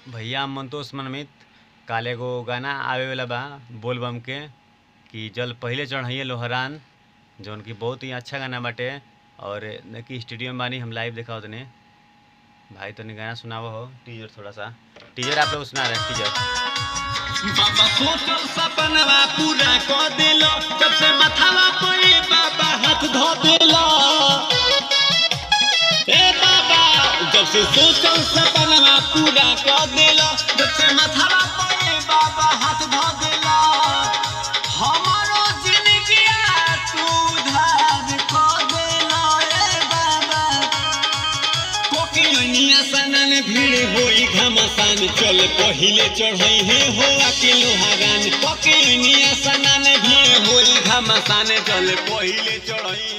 भैया मंतोष मनमित काल एगो गाना आवे वाला बा बोल बम के कि जल पहिले चढ़ैये लोहरान जौन कि बहुत ही अच्छा गाना बाटे और देखी स्टूडियो में बानी हम लाइव देखा तने भाई तनी गाना सुनावो हो टीजर थोड़ा सा टीजर आप लोग सुना रहे हैं टीजर बाबा सोचल सपनवा पूरा क देलो जब से मथावा पे बाबा हाथ धो देलो ए बाबा जब से सोचल सपनवा पूरा क देलो जब से मथावा पे बाबा हाथ धो देलो हमारो जिंदगिया तू धार क देलो ए बाबा कोकिलनिया सनन भीड़ होई घमसान चल पहिले चढ़ई हे हो आके लोहागान कोकिलनिया सनन भीड़ होई घमसान चल पहिले चढ़ई